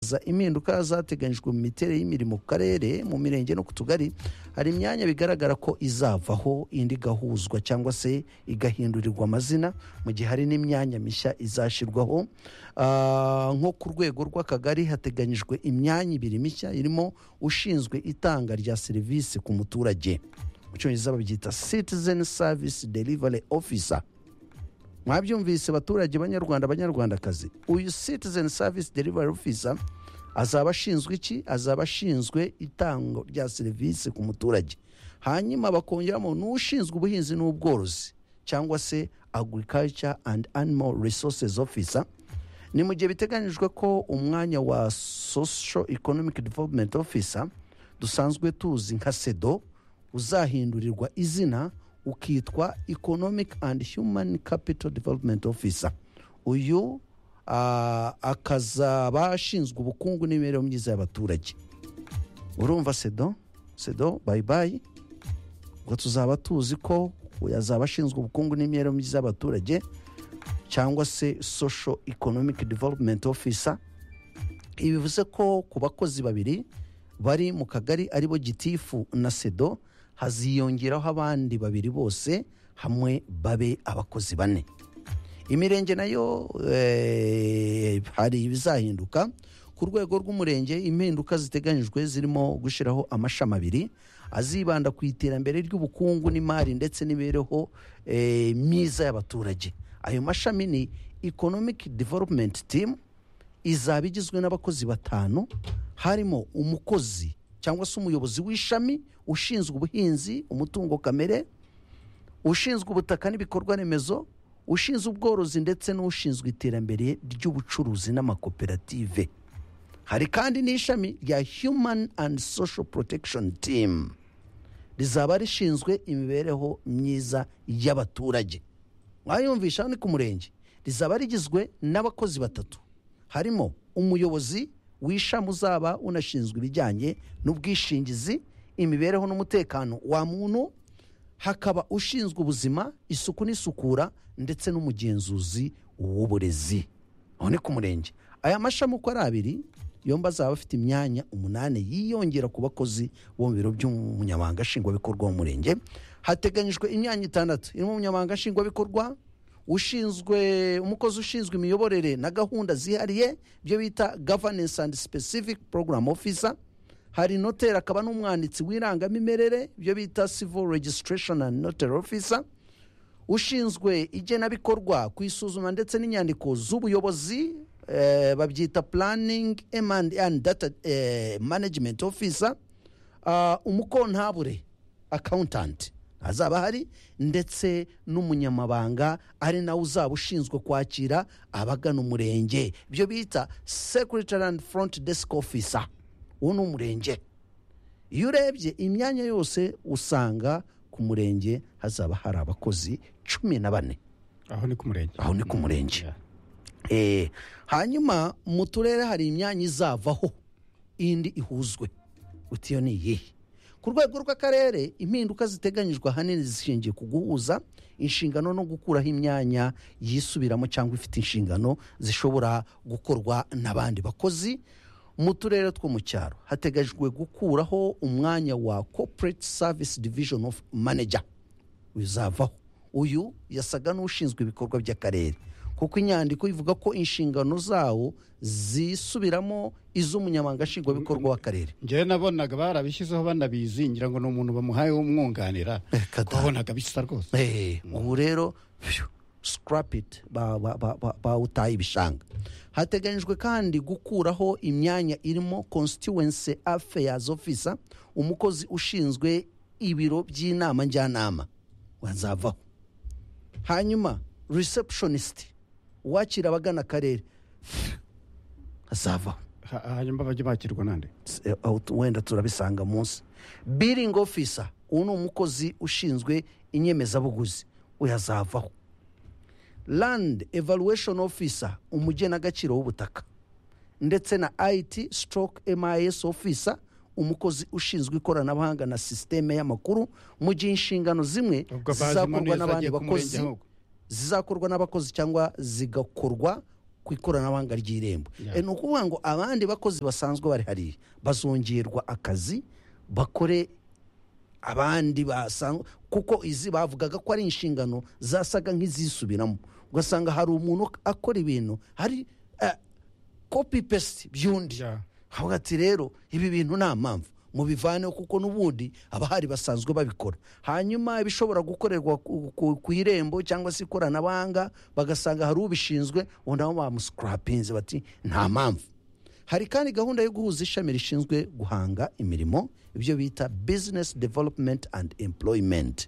kubahiriza impinduka zateganyijwe mu miterere y'imirimo ku karere mu mirenge no ku tugari hari imyanya bigaragara ko izavaho indi igahuzwa cyangwa se igahindurirwa amazina mu gihe hari n'imyanya mishya izashyirwaho Ah, nko ku rwego rw'akagari hateganyijwe imyanya ibiri mishya irimo ushinzwe itanga rya serivisi ku muturage mu cyongereza babyita citizen service delivery officer mwabyumvise baturage banyarwanda banyarwandakazi uyu citizen service delivery officer azaba ashinzwe iki azaba ashinzwe itangwa rya serivisi ku muturage hanyuma bakongeramo n'ushinzwe ubuhinzi n'ubworozi cyangwa se agriculture and animal resources officer ni mu gihe biteganyijwe ko umwanya wa social economic development officer dusanzwe tuzi nka sedo uzahindurirwa izina ukitwa economic and human capital development officer uyu ah, akazaba ashinzwe ubukungu n'imibereho myiza y'abaturage urumva sedo sedo bayibayi ubwo tuzaba tuzi ko yazaba ashinzwe ubukungu n'imibereho myiza y'abaturage cyangwa se social economic development officer ibi bivuze ko ku bakozi babiri bari mu kagari aribo gitifu na sedo haziyongeraho abandi babiri bose hamwe babe abakozi bane imirenge nayo eh, hari ibizahinduka ku rwego rw'umurenge impinduka ziteganyijwe zirimo gushyiraho amashami abiri azibanda ku iterambere ry'ubukungu n'imari ndetse n'imibereho eh, myiza y'abaturage ayo mashami ni economic development team izaba igizwe n'abakozi batanu harimo umukozi cyangwa se umuyobozi w'ishami ushinzwe ubuhinzi umutungo kamere ushinzwe ubutaka n'ibikorwa remezo ushinzwe ubworozi ndetse n'ushinzwe iterambere ry'ubucuruzi n'amakoperative hari kandi n'ishami rya human and social protection team rizaba rishinzwe imibereho myiza y'abaturage mwayumvisha ni ku murenge rizaba rigizwe n'abakozi batatu harimo umuyobozi w'ishami uzaba unashinzwe ibijyanye n'ubwishingizi imibereho n'umutekano wa muntu hakaba ushinzwe ubuzima isuku n'isukura ndetse n'umugenzuzi w'uburezi aho ni ku murenge aya mashami uko ari abiri yombi azaba afite imyanya umunani yiyongera ku bakozi bo mu biro by'umunyamabanga nshingwabikorwa w'umurenge hateganyijwe imyanya itandatu irimo umunyamabanga nshingwabikorwa ushinzwe umukozi ushinzwe imiyoborere na gahunda zihariye ibyo bita governance and specific program officer hari noteri akaba n'umwanditsi w'irangamimerere ibyo bita civil registration and notary officer ushinzwe igenabikorwa ku isuzuma ndetse n'inyandiko z'ubuyobozi eh, babyita planning and, and data eh, management officer Ah, umukontabure accountant azaba hari ndetse n'umunyamabanga ari nawe uzaba ushinzwe kwakira abagana umurenge ibyo bita secretary and front desk officer uwo ni umurenge iyo urebye imyanya yose usanga ku murenge hazaba hari abakozi cumi na bane aho ni ku murenge aho ni ku murenge Yeah. Eh, hanyuma mu turere hari imyanya izavaho indi ihuzwe uti iyo ni iyihe ku rwego rw'akarere impinduka ziteganyijwe ahanini zishingiye ku guhuza inshingano no gukuraho imyanya yisubiramo cyangwa ifite inshingano zishobora gukorwa n'abandi bakozi mu turere two mu cyaro hateganyijwe gukuraho umwanya wa corporate service division of manager uzavaho uyu yasaga n'ushinzwe ibikorwa by'akarere kuko inyandiko ivuga ko inshingano zawo zisubiramo iz'umunyamabanga nshingwabikorwa w'akarere njyewe nabonaga barabishyizeho banabizi ngira ngo ni umuntu bamuhaye w'umwunganira Reka da. wabonaga bisa rwose Eh, ubu rero phew, scrap it ba- ba- ba- ba- bawutaye ibishanga hateganyijwe kandi gukuraho imyanya irimo constituency affairs officer umukozi ushinzwe ibiro by'inama njyanama wazavaho hanyuma receptionist uwakira abagana akarere azavaho Ha- hanyuma bajye bakirwa nande eh, aho tu- wenda turabisanga munsi biringi ofisa uwo ni umukozi ushinzwe inyemezabuguzi uyu azavaho land evaluation officer umugenagaciro w'ubutaka ndetse na it stroke mis officer umukozi ushinzwe ikoranabuhanga na sisiteme y'amakuru mu gihe inshingano zimwe Ubwo bazima zizakorwa neza n'abandi agiye ku murenge bakozi ahubwo. zizakorwa n'abakozi cyangwa zigakorwa ku ikoranabuhanga ry'irembo Yeah. Eh, ni ukuvuga ngo abandi bakozi basanzwe bari hariya bazongerwa akazi bakore abandi basanzwe kuko izi bavugaga ko ari inshingano zasaga nk'izisubiramo ugasanga hari umuntu akora ibintu hari eh, copy paste by'undi Yeah. havuga ati rero ibi bintu nta mpamvu mubivaneho kuko n'ubundi abahari basanzwe babikora hanyuma ibishobora gukorerwa ku, ku, ku irembo cyangwa se ikoranabuhanga bagasanga hari ubishinzwe ubundi nabo bamuscrapinze bati nta mpamvu hari kandi gahunda yo guhuza ishami rishinzwe guhanga imirimo ibyo bita business development and employment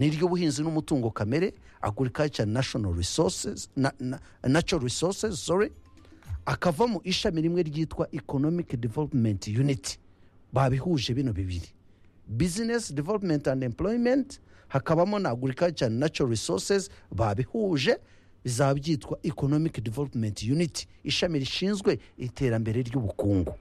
n'iry'ubuhinzi n'umutungo kamere agriculture national resources na, na, natural resources sorry akavamo ishami rimwe ryitwa economic development unit babihuje bino bibiri business development and employment hakabamo na agriculture and natural resources babihuje bizaba byitwa economic development unit ishami rishinzwe iterambere ry'ubukungu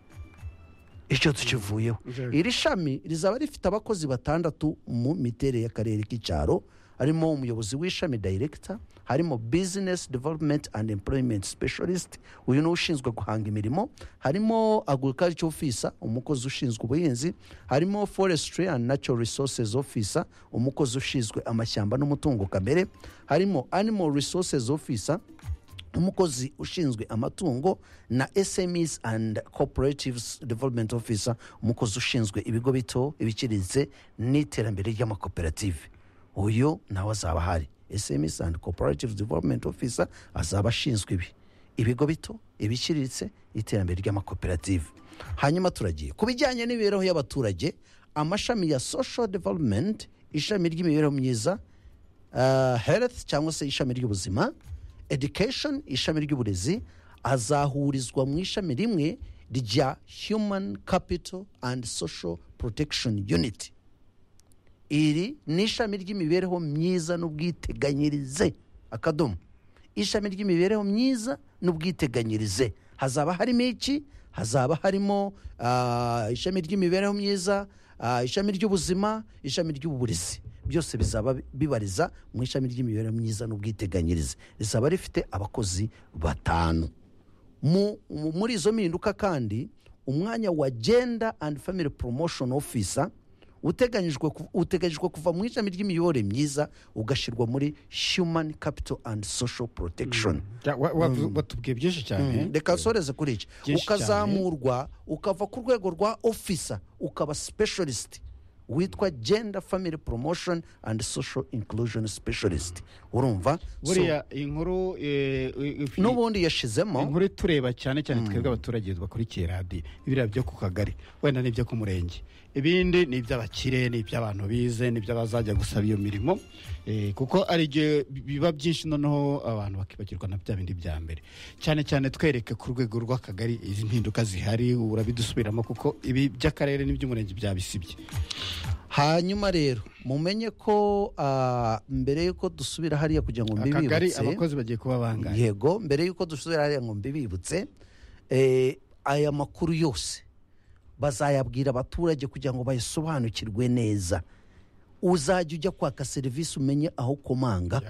icyo tukivuyeho Yego. iri shami rizaba rifite abakozi batandatu mu miterere y'akarere k'icyaro harimo umuyobozi w'ishami director harimo business development and employment specialist uyu ni ushinzwe guhanga imirimo harimo agriculture officer umukozi ushinzwe ubuhinzi harimo forestry and natural resources officer umukozi ushinzwe amashyamba n'umutungo kamere harimo animal resources officer umukozi ushinzwe amatungo na smes and cooperatives development officer umukozi ushinzwe ibigo bito ibiciriritse n'iterambere ry'amakoperative uyu nawe azaba ahari smes and cooperatives development officer azaba ashinzwe ibi ibigo bito ibiciriritse iterambere ry'amakoperative hanyuma turagiye ku bijyanye n'imibereho y'abaturage amashami ya social development ishami ry'imibereho myiza uh, health cyangwa se ishami ry'ubuzima education ishami ry'uburezi azahurizwa mu ishami rimwe rya human capital and social protection unit iri ni ishami ry'imibereho myiza n'ubwiteganyirize akadomo ishami ry'imibereho myiza n'ubwiteganyirize hazaba harimo iki hazaba harimo ah, ishami ry'imibereho myiza ah, ishami ry'ubuzima ishami ry'uburezi byose bizaba bibariza mu ishami ry'imibereho myiza n'ubwiteganyirize rizaba rifite abakozi batanu mu, mu- muri izo mpinduka kandi umwanya wa gender and family promotion officer uteganyijwe ku- uteganyijwe kuva mu ishami ry'imiyoborere myiza ugashyirwa muri human capital and social protection Ja, wa- wa- watubwiye byinshi cyane reka nsoreze kuri iki Byinshi cyane. ukazamurwa ukava ku rwego rwa officer ukaba specialist witwa gender family promotion and social inclusion specialist urumva So, buriya inkuru eh, i- i- n'ubundi yashizemo inkuru itureba cyane cyane twebwe abaturage bakurikiye radiyo ibiriya byo ku kagari wenda ni ibyo ku murenge ibindi ni iby'abakire ni iby'abantu bize ni iby'abazajya gusaba iyo mirimo eh, kuko ari igihe biba byinshi noneho abantu bakibagirwa na bya bindi bya mbere cyane cyane twereke ku rwego rw'akagari izi mpinduka zihari urabidusubiramo kuko ibi by'akarere n'iby'umurenge byabisibye hanyuma rero mumenye ko ah, mbere y'uko dusubira hariya kugira ngo akagari mbibibutse abakozi bagiye kuba bangahe yego mbere y'uko dusubira hariya ngo mbibibutse eh, aya makuru yose bazayabwira abaturage kugira ngo bayasobanukirwe neza uzajya ujya kwaka serivisi umenye aho komanga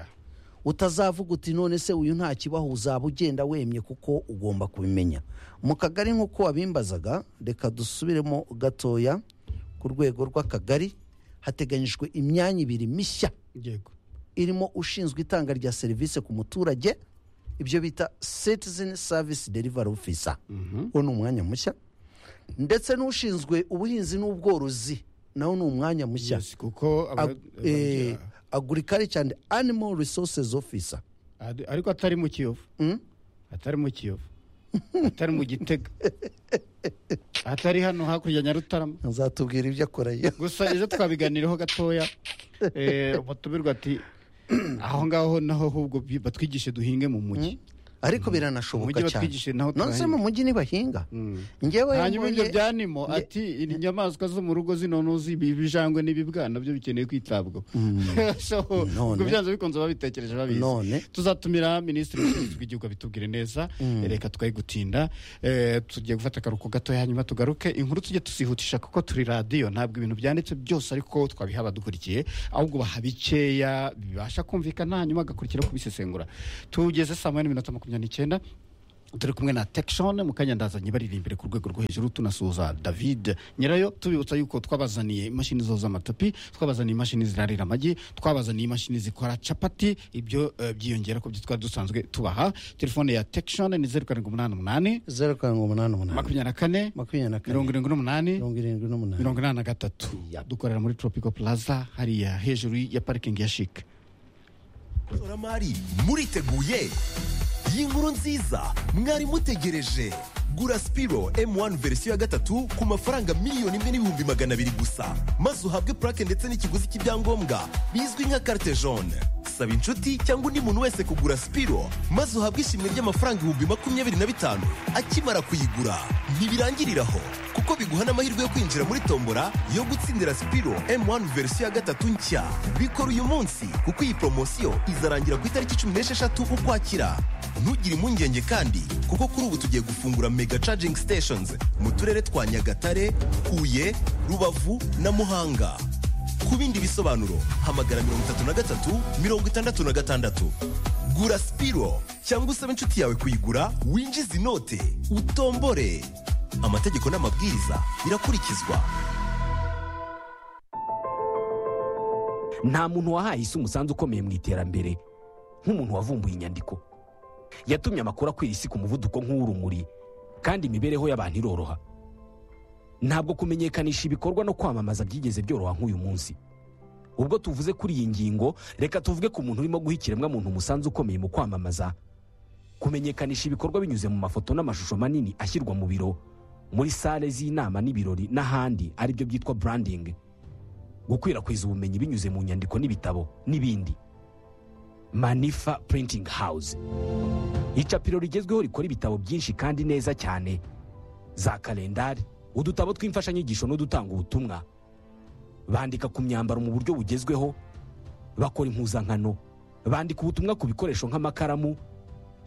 Yeah. utazavuga uti none se uyu nta kibaho uzaba ugenda wemye kuko ugomba kubimenya mu kagari nk'uko wabimbazaga reka dusubiremo gatoya ku rwego rw'akagari hateganyijwe imyanya ibiri mishya yego irimo ushinzwe itanga rya serivisi ku muturage ibyo bita citizen service delivery officer uwo ni umwanya mushya ndetse n'ushinzwe ubuhinzi n'ubworozi nawo ni umwanya mushya Yes, kuko aba- eh, agriculture and animal resources officer Ad- ariko atari mu kiyovu atari mu kiyovu atari mu gitega atari hano hakurya nyarutarama azatubwira ibyo akora yo gusa ejo twabiganiraho gatoya eh, umutumirwa ati aho ngaho naho ahubwo bi- batwigishe duhinge mu mujyi ariko Umujyi biranashoboka cyane batwigishije naho none se turahinga. mu mujyi ntibahinga njyewe hanyuma ibyo mbonye- byanimo ati inyamaswa zo mu rugo zino ntuzi ibi bijangwe n'ibibwana byo bikeneye kwitabwaho So, ubwo None. byanze bikunze babitekereje babizi None. tuzatumira minisitiri w'ubuhinzi bw'igihugu abitubwire neza reka twe gutinde Eh, tugiye gufata akaruhuko gatoya hanyuma tugaruke inkuru tujye tuzihutisha kuko turi radiyo ntabwo ibintu byanditse byose ariko twabiha abadukurikiye ahubwo baha bikeya bibasha kumvikana hanyuma agakurikiraho kubisesengura tugeze saa moya n'iminota makumyabiri n'icyenda turi kumwe na tekishoni mu kanya ndazanye bariri imbere ku rwego rwo hejuru tunasuhuza david nyirayo tubibutsa yuko twabazaniye imashini zoza amatapi twabazaniye imashini zirarira amagi twabazaniye imashini zikora capati ibyo eh, byiyongera ku byo twari dusanzwe tubaha telefone ya tekishoni ni zeru karindwi umunani umunani zeru karindwi umunani umunani makumyabiri na kane makumyabiri na kane mirongo irindwi n'umunani mirongo irindwi n'umunani mirongo inani na gatatu dukorera muri tropico plaza hariya hejuru ya parikingi ya shike ishoramari muriteguye iyi nkuru nziza mwari mutegereje gura sipiro M1 verisiyo ya gatatu ku mafaranga miliyoni imwe n'ibihumbi magana abiri gusa maze uhabwe purake ndetse n'ikiguzi cy'ibyangombwa bizwi nka carte jaune saba inshuti cyangwa undi muntu wese kugura sipiro maze uhabwe ishimwe ry'amafaranga ibihumbi makumyabiri na bitanu akimara kuyigura ntibirangirira aho kuko biguha n'amahirwe yo kwinjira muri tombora yo gutsindira sipiro M1 verisiyo ya gatatu nshya bikora uyu munsi kuko iyi poromosiyo izarangira ku itariki cumi n'esheshatu ukwakira ntugire impungenge kandi kuko kuri ubu tugiye gufungura mega charging stations mu turere twa nyagatare huye rubavu na muhanga ku bindi bisobanuro hamagara mirongo itatu na gatatu mirongo itandatu na gatandatu gura sipiro cyangwa usabe inshuti yawe kuyigura winjize inote utombore amategeko n'amabwiriza birakurikizwa nta muntu wahaye isi umusanzu ukomeye mu iterambere nk'umuntu wavumbuye inyandiko yatumye amakuru akwira isi ku muvuduko nk'uw'urumuri kandi imibereho y'abantu iroroha ntabwo kumenyekanisha ibikorwa no kwamamaza byigeze byoroha nk'uyu munsi ubwo tuvuze kuri iyi ngingo reka tuvuge ku muntu urimo guha ikiremwamuntu umusanzu ukomeye mu kwamamaza kumenyekanisha ibikorwa binyuze mu mafoto n'amashusho manini ashyirwa mu biro muri sale z'inama n'ibirori n'ahandi aribyo byitwa branding gukwirakwiza ubumenyi binyuze mu nyandiko n'ibitabo n'ibindi manifa printing house icapiro rigezweho rikora ibitabo byinshi kandi neza cyane za kalendari udutabo tw'imfashanyigisho n'udutanga ubutumwa bandika ku myambaro mu buryo bugezweho bakora impuzankano bandika ubutumwa ku bikoresho nk'amakaramu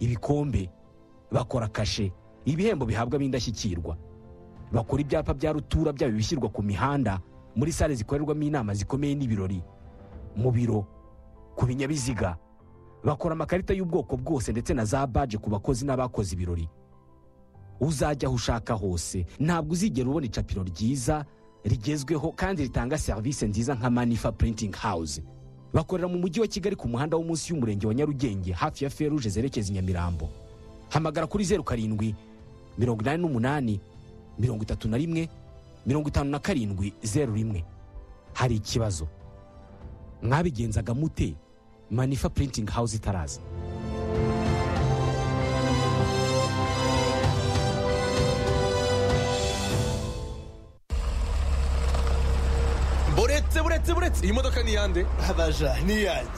ibikombe bakora kashe ibihembo bihabwa ab'indashyikirwa bakora ibyapa bya rutura byaba ibishyirwa ku mihanda muri sale zikorerwamo inama zikomeye n'ibirori mu biro ku binyabiziga bakora amakarita y'ubwoko bwose ndetse na za baje ku bakozi n'abakoze ibirori uzajya aho ushaka hose ntabwo uzigera ubona icapiro ryiza rigezweho kandi ritanga serivisi nziza nka manifa printing house bakorera mu mujyi wa kigali ku muhanda wo munsi y'umurenge wa nyarugenge hafi ya feruje zerekeza i nyamirambo hamagara kuri zeru karindwi mirongo inani n'umunani mirongo itatu na rimwe mirongo itanu na karindwi zeru rimwe hari ikibazo mwabigenzaga mute manifa printing house itaraza buretse buretse buretse iyi modoka ni iyande abaja niyanjye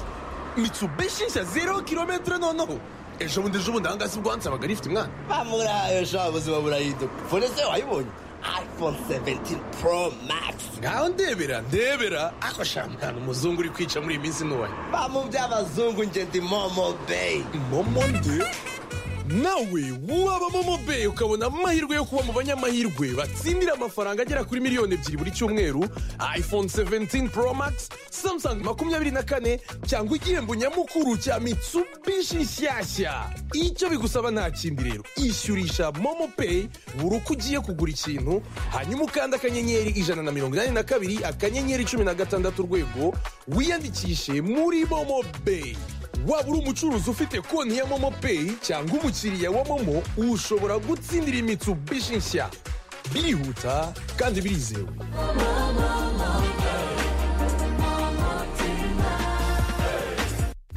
mitsubishi nshya zero kilometero noneho ejo bundi ejo bundi ahangaha si ubwo wansabaga rifite umwana bamurahaye sha ubuzima burahinduka fone se wayibonye iphone 17 pro max ngaho ndebera ndebera ako sha mwana umuzungu uri kwica muri iyi minsi ntuwaye bamu by'abazungu njye ndi momo bay momo nde nawe waba momo beyi ukabona amahirwe yo kuba mu banyamahirwe batsindira amafaranga agera kuri miliyoni ebyiri buri cyumweru iphone 17 pro max samsung makumyabiri na kane cyangwa igihembo nyamukuru cya mitsubishi nshyashya icyo bigusaba nta kindi rero ishyurisha momo peyi buri uko ugiye kugura ikintu hanyuma ukanda akanyenyeri ijana na mirongo inani na kabiri akanyenyeri cumi na gatandatu urwego wiyandikishe muri momo beyi waba uri umucuruzi ufite konti ya momo peyi cyangwa umukiriya wa momo ushobora gutsindira imitsubishi nshya birihuta kandi birizewe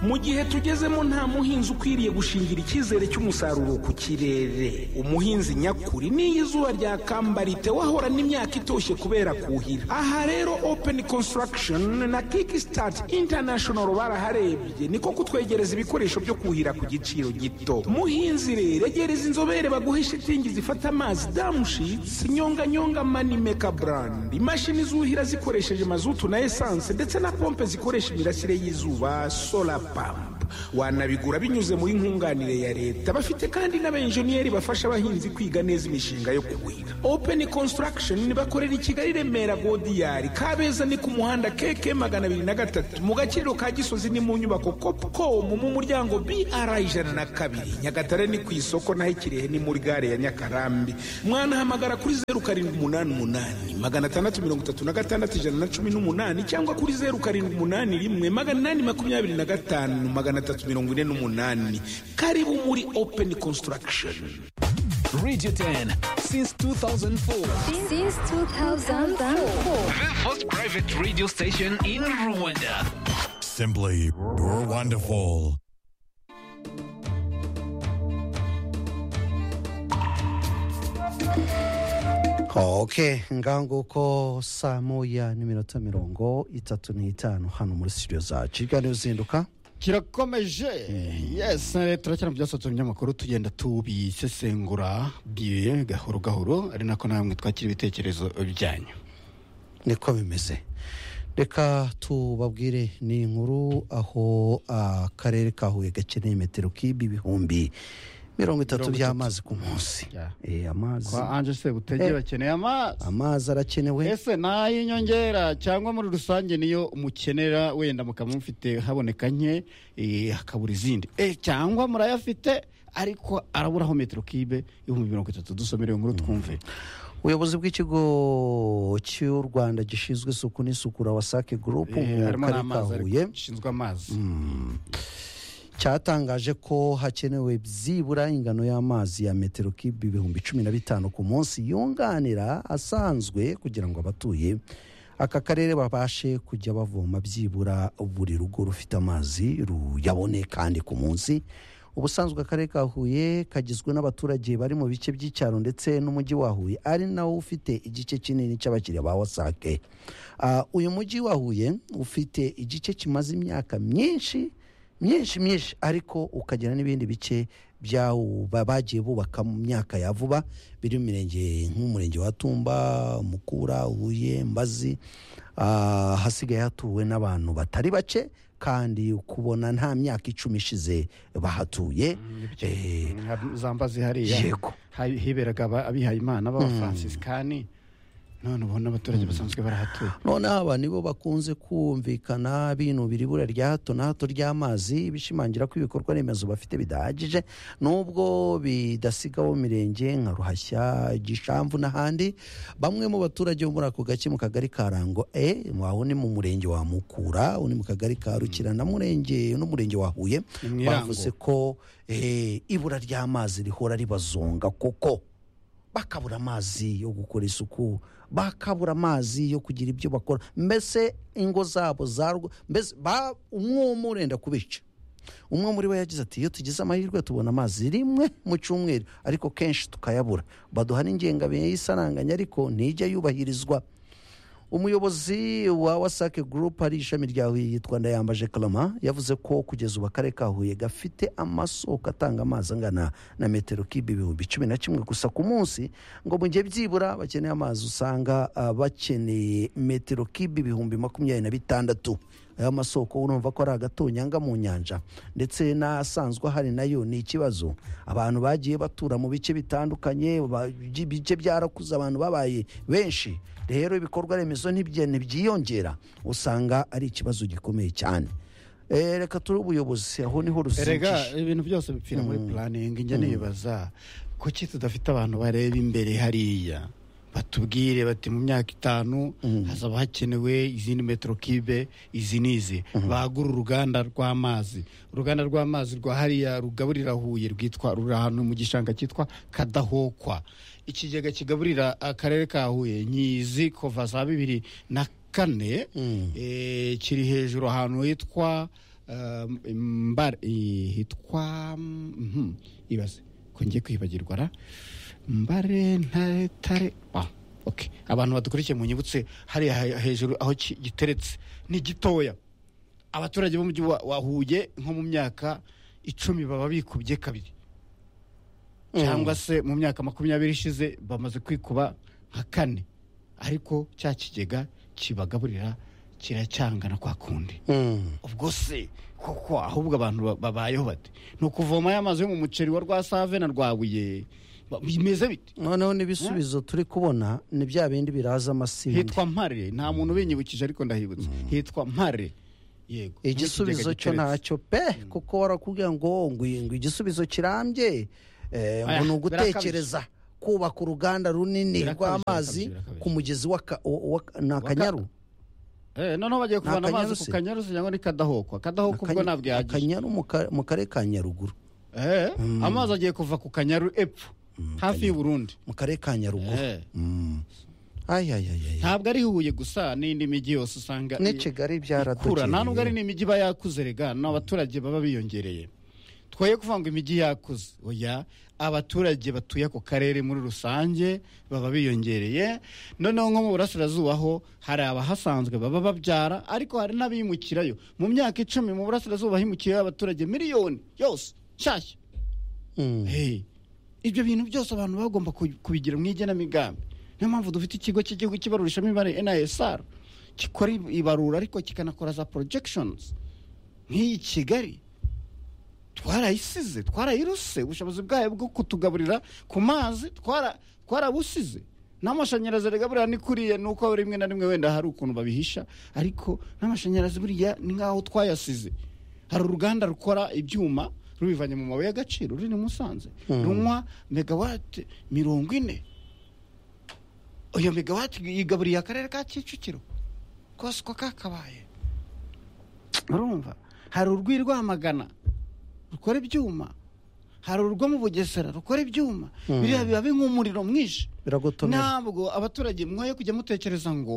mu gihe tugezemo nta muhinzi ukwiriye gushingira icyizere cy'umusaruro ku kirere umuhinzi nyakuri n'iyo izuba ryakamba wahorana imyaka itoshye kubera kuhira aha rero open construction na kickstart international baraharebye niko kutwegereza ibikoresho byo kuhira ku giciro gito muhinzi rero egereza inzobere baguhe shitingi zifata amazi damushitsi nyonganyonga manimeka brand imashini zuhira zikoresheje mazutu na esanse ndetse na pompe zikoresha imirasire y'izuba sola pampa wanabigura binyuze muri nkunganire ya leta bafite kandi n'abenjeniyeri bafasha abahinzi kwiga neza imishinga yo kuhira open construction bakorera i kigali remera godiyari kabeza ni ku muhanda keke magana abiri na gatatu mu gakiriro ka gisozi ni mu nyubako copcom mu muryango br ijana na kabiri nyagatare ni ku isoko naho ikirehe ni muri gare ya nyakarambi mwanahamagara kuri zeru karindwi umunani umunani magana atandatu mirongo itatu na gatandatu ijana na cumi n'umunani cyangwa kuri zeru karindwi umunani rimwe magana inani makumyabiri na gatanu magana atatu mirongo ine n'umunani karibu muri open construction Radio 10 since 2004. Since 2004. The first private radio station in Rwanda. Simply wonderful. okay ngaho nguko saa moya n'iminota mirongo itatu n'itanu hano muri studio zacu ibiganiro uzinduka kirakomeje yes turakina mu byasohotse mu binyamakuru tugenda tubisesengura biye gahoro gahoro ari nako namwe twakira ibitekerezo byanyu niko bimeze reka tubabwire ni inkuru aho akarere ka huye gakeneye metero kibi ibihumbi mirongo itatu Mirongo itatu. by'amazi ku munsi Yeah. Eh, amazi kwa anje se butege bakeneye amazi amazi arakenewe ese ni ay'inyongera cyangwa muri rusange niyo umukenera wenda mukaba mufite haboneka nke eh, hakabura izindi Eh, cyangwa murayafite ariko araburaho metero kibe ibihumbi mirongo itatu dusomere iyo nkuru twumve ubuyobozi bw'ikigo cy'u rwanda gishinzwe isuku n'isukura wasake gurupu Eh, mu harimo karere ka n'amazi ariko huye gishinzwe amazi cyatangaje ko hakenewe byibura ingano y'amazi ya metero kibi ibihumbi cumi na bitanu ku munsi yunganira asanzwe kugira ngo abatuye aka karere babashe kujya bavoma byibura buri rugo rufite amazi ruyabone kandi ku munsi ubusanzwe akarere ka huye kagizwe n'abaturage bari mu bice by'icyaro ndetse n'umujyi wa huye ari nawo ufite igice kinini cy'abakiriya ba wasake Ah, uyu mujyi wa huye ufite igice kimaze imyaka myinshi myinshi myinshi ariko ukagira n'ibindi bice byawo ba- bagiye bubaka mu myaka ya vuba biri mu mirenge nk'umurenge wa tumba mukura huye mbazi Ah, hasigaye hatuwe n'abantu batari bake kandi kubona nta myaka icumi ishize bahatuye Eh, zambazi hariya yego Ha- hiberaga aba- abihaye imana b'abafansisikani none ubona abaturage basanzwe barahatuye noneho aba nibo bakunze kumvikana binubira ibura rya hato na hato ry'amazi bishimangira ko ibikorwa remezo bafite bidahagije nubwo bidasigaho mirenge nka ruhashya gishamvu n'ahandi bamwe mu baturage bo muri ako gace mu kagari ka rango e waho ni mu murenge wa mukura uwo ni mu kagari ka rukira na murenge n'umurenge wa huye Ni mu Irango. bavuze ko eh, ibura ry'amazi rihora ribazonga koko bakabura amazi yo gukora isuku bakabura amazi yo kugira ibyo bakora mbese ingo zabo zarwa mbese ba- umwuma urenda kubica umwe muri bo yagize ati iyo tugize amahirwe tubona amazi rimwe mu cyumweru ariko kenshi tukayabura baduha n'ingengabihe y'isaranganya ariko ntijya yubahirizwa umuyobozi wa wasake gurupu ari ishami rya huye yitwa ndayambaje karama yavuze ko kugeza ubu akarere ka huye gafite amasoko atanga amazi angana na metero kibe ibihumbi cumi na kimwe gusa ku munsi ngo mu gihe byibura bakeneye amazi usanga ah, bakeneye metero kibe ibihumbi makumyabiri na bitandatu aya masoko urumva ko ari agatonyanga mu nyanja ndetse n'asanzwe ahari nayo ni ikibazo abantu bagiye batura mu bice bitandukanye ba- ibice byarakuze abantu babaye benshi rero ibikorwa remezo ntibye- ntibyiyongera usanga ari ikibazo gikomeye cyane Eh, reka turi ubuyobozi aho niho erega ruzinjije ibintu byose bipfira muri puraningi njya nibaza kuki tudafite abantu bareba imbere hariya batubwire bati mu myaka itanu hazaba hakenewe izindi metero kibe izi n'izi bagura uruganda rw'amazi uruganda rw'amazi rwa hariya rugaburira huye rwitwa ruri ahantu mu gishanga cyitwa kadahokwa ikigega kigaburira akarere ka huye nyizi kuva za bibiri na kane eh, kiri hejuru ahantu hitwa um, Mbare- eh, hitwa mhm, ibaze ko ngiye kwibagirwa ra mbare ntare tare ah, okay. abantu badukurikiye mu nyibutse hariya he- hejuru aho ki- giteretse ni gitoya abaturage b'umujyi wa wa Huye nko mu myaka icumi baba bikubye kabiri cyangwa se mu myaka makumyabiri ishize bamaze kwikuba nka kane ariko cya kigega kibagaburira kiracyangana kwa kundi ubwo se koko ahubwo abantu ba- babayeho bate ni ukuvoma ya mazi yo mu muceri wa rwasave na rwabuye Ba- bimeze bite noneho n'ibisubizo turi kubona ni bya bindi biraza amasinde hitwa mpare nta muntu ubinyibukije ariko ndahibutse hitwa mpare yego igisubizo N'ikigega cyo ntacyo giteretse. pe kuko warakubwira ngo ngo iyi- ngo igisubizo kirambye eh, ngo Aya, ni ugutekereza kubaka uruganda runini Birakabije, rw'amazi birakabije, birakabije. ku mugezi wa Ka- wa- wa- ni akanyaru Eh, noneho bagiye kuvana amazi Akanyarusi. ku kanyarusi cyangwa ni kadahokwa kadahokwa ubwo Akanya- ntabwo yahagije akanyaru mu ka- mu karere ka nyaruguru Eh, amazi agiye kuva ku kanyaru epfo hafi y'u Burundi mu karere ka nyaruguru Eh, Ay, ay, ay, ay. ntabwo ari huye gusa n'indi mijyi yose usanga n'i kigali ikura nta nubwo ari byaradukereye n'imijyi iba yakuze rega n'abaturage baba biyongereye twoye kuvuga ngo imijyi yakuze oya abaturage batuye ako karere muri rusange baba biyongereye noneho nko mu burasirazuba ho hari abahasanzwe baba babyara ariko hari n'abimukirayo mu myaka icumi mu burasirazuba himukiyeyo abaturage miliyoni yose nshyashya Mm. Hey, ibyo bintu byose abantu bagomba ku- kubigira mu igenamigambi niyo mpamvu dufite ikigo cy'igihugu cy'ibarurishamibare nisr gikora ib- ibarura ariko kikanakora za projections nk'iyi kigali twarayisize twarayiruse ubushobozi bwayo bwo kutugaburira ku mazi twara- twarabusize n'amashanyarazi arigaburira ni kuriya ni uko rimwe na rimwe wenda hari ukuntu babihisha ariko n'amashanyarazi buriya ni nk'aho twayasize hari uruganda rukora ibyuma rubivanye mu mabuye y'agaciro ruri i musanze runywa megawate mirongo ine iyo megawate igaburiye akarere ka kicukiro kose uko kakabaye urumva hari urw'i rwamagana rukora ibyuma hari urwo mu bugesera rukora ibyuma biriya biba nk'umuriro mwinshi biragotomera ntabwo abaturage mwoye kujya mutekereza ngo